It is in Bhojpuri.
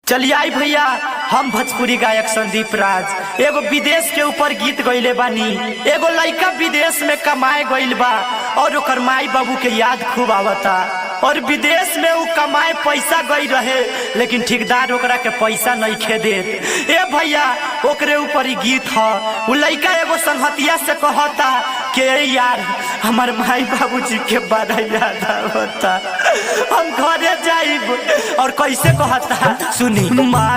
चलिए आई भैया हम भोजपुरी गायक संदीप राज एगो विदेश के ऊपर गीत गईले बानी एगो लड़का विदेश में कमाए गईल बा और ओकर माई बाबू के याद खूब आवता और विदेश में उ कमाए पैसा गई रहे लेकिन ठेकेदार ओकरा के पैसा नहीं खे देत ए भैया ओकरे ऊपर ही गीत ह उ लड़का एगो संगतिया से कहता के यार हमार माई बाबूजी के बड़ा याद आवता हम घरे जाइब और कैसे कहता सुनी माँ